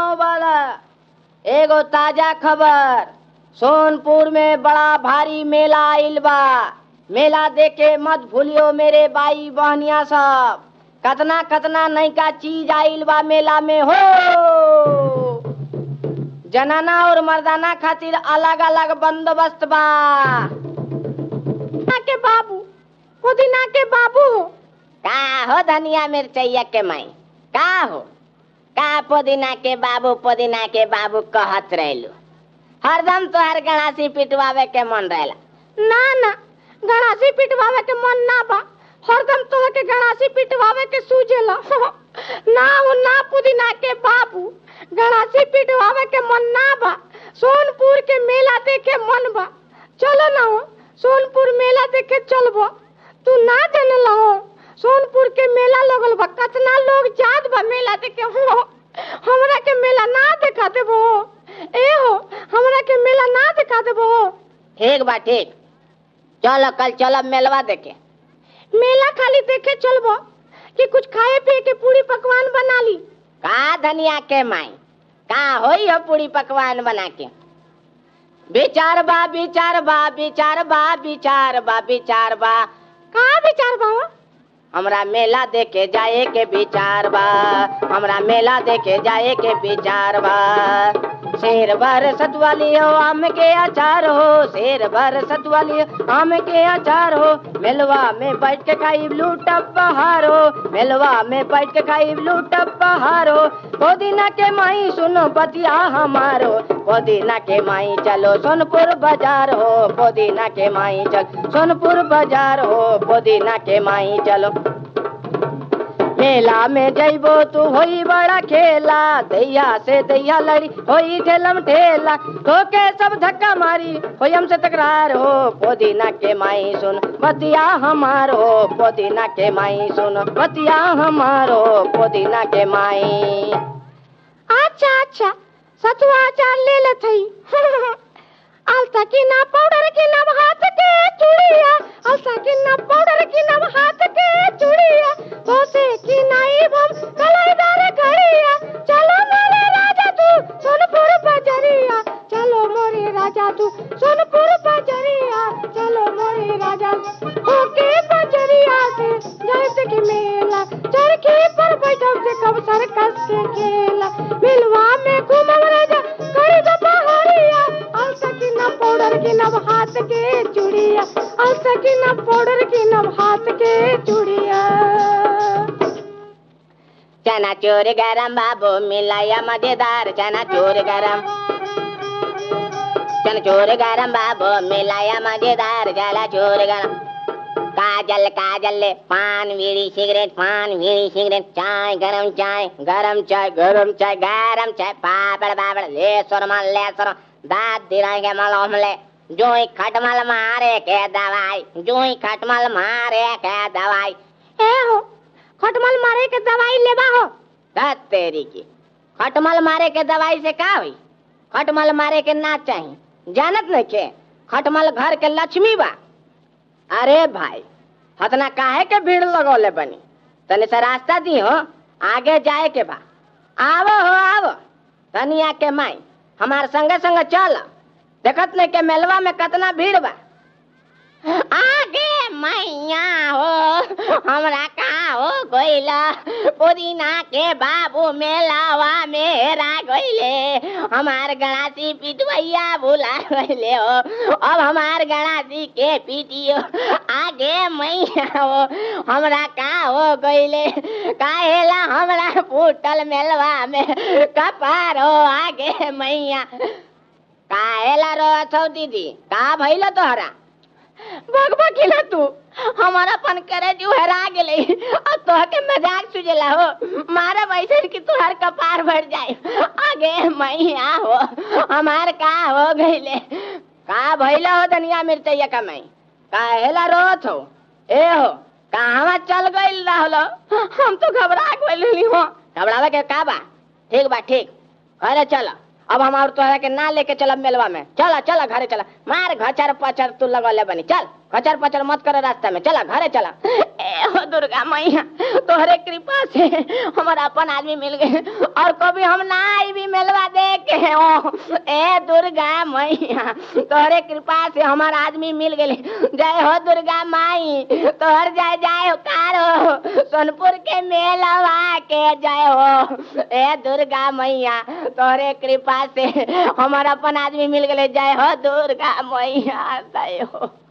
गांव वाला एगो ताजा खबर सोनपुर में बड़ा भारी मेला आइल बा मेला देखे मत भूलियो मेरे बाई बहनिया सब कतना कतना नयका चीज आइल बा मेला में हो जनाना और मर्दाना खातिर अलग अलग बंदोबस्त बा के बाबू पुदीना के बाबू का हो धनिया मिर्चैया के माई का हो का पुदीना के बाबू पुदीना के बाबू कहत रहलू हरदम तोहर गणासी पिटवावे के मन रहेला ना ना गणासी पिटवावे के मन ना बा हरदम तोह के गणासी पिटवावे के सूझेला ना हो ना पुदीना के बाबू गणासी पिटवावे के मन ना बा सोनपुर के मेला देखे मन बा चलो ना हो सोनपुर मेला देखे चलबो तू ना जानला हो सोनपुर के मेला लगल बा कतना लोग जात बा मेला देखे हो हमरा के मेला ना दिखा देबो ए हो हमरा के मेला ना दिखा देबो ठीक बा ठीक चलो कल चलो मेलवा देखे मेला खाली देखे चलबो कि कुछ खाए पिए के पूरी पकवान बना ली का धनिया के माई का होई हो पूरी पकवान बना के विचार बा विचार बा विचार बा विचार बा विचार बा का विचार बा हो? हमरा मेला देखे जाए के विचार बा हमरा मेला देखे जाए के विचार बा शेर भर सतवाली हो आम के अचार हो शेर भर सतवाली हो आम के अचार हो मेलवा में बैठ के खाई लूटब बहार हो मेलवा में बैठ के खाई लूटब बहार हो पुदीना के माई सुनो बतिया हमारो पुदीना के माई चलो सोनपुर बाजार हो पुदीना के माई चल सोनपुर बाजार हो पुदीना के माई चलो मेला में जइबो तू होई बड़ा खेला दैया से दैया लड़ी होई ठेलम ठेला तो के सब धक्का मारी होई हमसे तकरार हो पुदीना के माई सुन बतिया हमार हो पुदीना के माई सुन बतिया हमार हो पुदीना के माई अच्छा अच्छा सतुआ अचार ले लेत हई अलता की ना पाउडर की ना हाथ के चूड़िया अलता की ना पाउडर की ना हाथ के चूड़िया होसे की नाई बम कलाईदार घड़िया चलो मोरे राजा तू सोनपुर बजरिया चलो मोरे राजा तू सोनपुर बजरिया चलो मोरे राजा होके बजरिया से जैसे कि मेला चरखी पर बैठब से कब सर्कस के खेला मिलवा में घूमब राजा करी दो पहाड़िया अलसा की ना पाउडर की नब हाथ के चूड़िया अलसा की ना पाउडर की नब हाथ के चूड़िया चना चोर गरम बाबू मिलाया मजेदार चना चोर गरम चना चोर गरम बाबू मिलाया मजेदार जला चोर गरम काजल काजल ले पान बीड़ी सिगरेट पान बीड़ी सिगरेट चाय गरम चाय गरम चाय गरम चाय गरम चाय पापड़ पापड़ ले सोरमा ले सोरमा दांत दिलाएंगे मलहम ले जो ही खटमल मारे के दवाई जो ही खटमल मारे के दवाई ए हो खटमल मारे के दवाई लेबा हो धत तेरी की खटमल मारे के दवाई से का हुई खटमल मारे के ना चाहिए जानत नहीं के खटमल घर के लक्ष्मी बा अरे भाई हतना काहे के भीड़ लगौले बनी तने से रास्ता दी हो आगे जाए के बा आवो हो आवो तनिया के माई हमार संगे संगे चल देखत नहीं के मेलवा में कितना भीड़ बा आगे मैया हो हमरा का हो गइला पुदीना के बाबू मेलावा मेरा गइले हमार गणासी पिटवैया भुला गइले हो अब हमार गणासी के पीटियो आगे मैया हो हमरा का हो गइले काहेला हमरा फूटल मेलवा में कपार हो आगे मैया काहेला रो छौ दीदी का भइल तोहरा भगवा किला तू हमारा पन करे जो हरा गेले और तोह के मजाक सुझेला हो मारा वैसे कि तुहार कपार भर जाए आगे मैया हो हमार का हो गइले का भइला हो धनिया मिर्चैया का मैं काहेला रोत हो ए हो कहवा चल गइल रहलो हम तो घबरा गइल हो घबरावे के का बा ठीक बा ठीक अरे चलो अब हम और तोहरा के ना लेके चलब मेलवा में चला चला घरे चला मार घचर पचर तू लगले बनी चल घचर पचर मत करे रास्ता में चला घरे चला ए हो दुर्गा मैया तोहरे कृपा से हमारा अपन आदमी मिल गए और कभी हम ना आई भी मेलवा देखे ओ ए दुर्गा मैया तोहरे कृपा से हमारा आदमी मिल गए जय हो दुर्गा माई तोहर जय जय हो कारो सोनपुर के मेलवा के जय हो ए दुर्गा मैया तोहरे कृपा से हमारा अपन आदमी मिल गए जय हो दुर्गा मैया जय हो